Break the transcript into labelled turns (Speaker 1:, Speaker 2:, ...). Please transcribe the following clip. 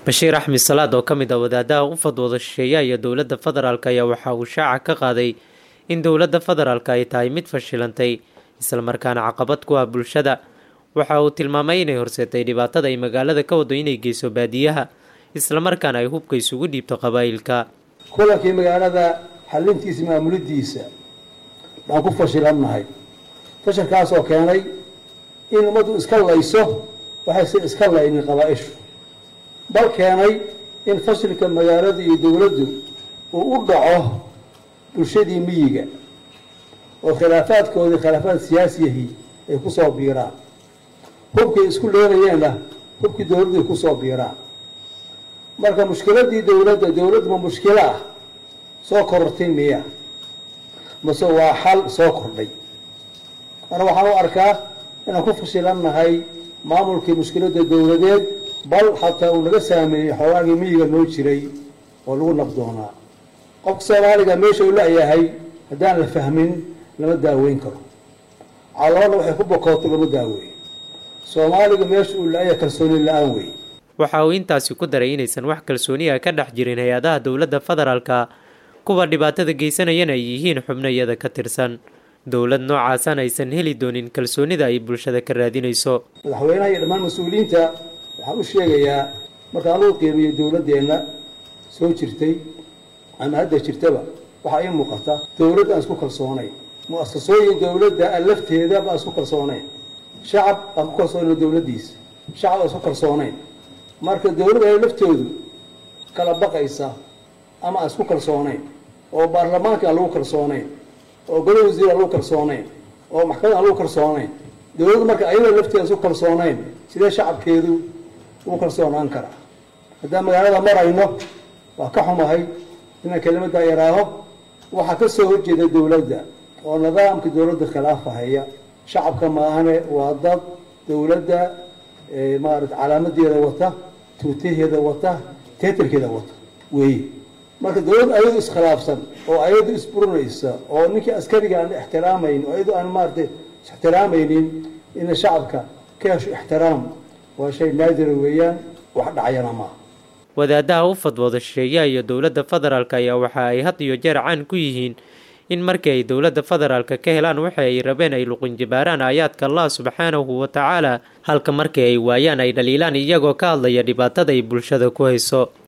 Speaker 1: bashiir axmed salaad oo ka mid ah wadaadaha u fadwooda shisheeyaha iyo dowladda federaalk ayaa waxa uu shaaca ka qaaday in dowladda federaalk ay tahay mid fashilantay islamarkaana caqabad ku ah bulshada waxa uu tilmaamay inay horseetay dhibaatada ay magaalada ka wado inay geyso baadiyaha islamarkaana ay hubka isugu dhiibto qabaa'ilka
Speaker 2: kulankii magaalada xalintiisa maamulidiisa baan ku fashilannahay fashilkaasoo keenay in ummaddu iska layso waxayse iska laynin qabaa-ishu bal keenay in fashilka magaaladu iyo dowladdu uu u dhaco bulshadii miyiga oo khilaafaadkoodii khilaafaad siyaasiyahii ay ku soo biiraan hubkay isku leelayeenna hubkii dowladdu ay kusoo biiraan marka mushkiladii dowladda dowladdu ma mushkilo ah soo korortay miya mase waa xal soo kordhay marka waxaan u arkaa inaan ku fashilannahay maamulkii mushkiladda dowladeed bal xataa uu naga saameeyey xoogaagii miyiga noo jiray oo lagu nabdoonaa qofka soomaaliga meesha uu la-yahay haddaan la fahmin lama daaweyn karo caloolna waxay ku bokooto lama daaweeyo soomaaliga meesha uu la-yahay kalsooni la-aan wey
Speaker 1: waxa uu intaasi ku daray inaysan wax kalsooniya ka dhex jirin hay-adaha dowladda federaalka kuwa dhibaatada geysanayana ay yihiin xubno iyada ka tirsan dowlad noocaasana aysan heli doonin kalsoonida ay bulshada ka raadinayso
Speaker 2: madaxweynaha iyo dhammaan mas-uuliyiinta waxaan u sheegayaa marka anugu qiimeeyo dowladdeenna soo jirtay ama hadda jirtaba waxaa ii muuqata dowladd aan isku kalsoonayn mu-asasooyin dowladda aan lafteeda baan isku kalsoonayn shacab aan ku kalsoonayn dowladdiisa shacab aan isku kalsoonayn marka dowladda ay laftoodu kala baqaysa ama aan isku kalsoonayn oo baarlamaanka aan lagu kalsoonayn oo golo wasiir aan lagu kalsoonayn oo maxkamad aan lagu kalsoonayn dowladdu marka ayada lafteeda isku kalsoonayn sidee shacabkeedu ugu kalsoonaan karaa haddaan magaalada marayno waa ka xumahay inaan kelimaddaa yaraaho waxaa ka soo horjeeda dowladda oo nidaamka dowladda khilaafahaya shacabka maahane waa dad dowladda maarata calaamadeeda wata tuutaheeda wata teetarkeeda wata weeye marka dowladd ayadu iskhilaafsan oo ayadu isburinaysa oo ninkii askariga aan ixtiraamayn oo ayadu aan maaratay ixtiraamaynin ina shacabka ka hesho ixtiraam waa shay naadira weeyaan wax dhacyana maaha
Speaker 1: wadaadaha u fadwooda shisheeyaha iyo dowladda federaalk ayaa waxa ay had iyo jeer caan ku yihiin in markii ay dowladda federaalka ka helaan waxa ay rabeen ay luqinjibaaraan aayaadka allah subxaanahu wa tacaala halka markii ay waayaan ay dhaliilaan iyagoo ka hadlaya dhibaatada ay bulshada ku hayso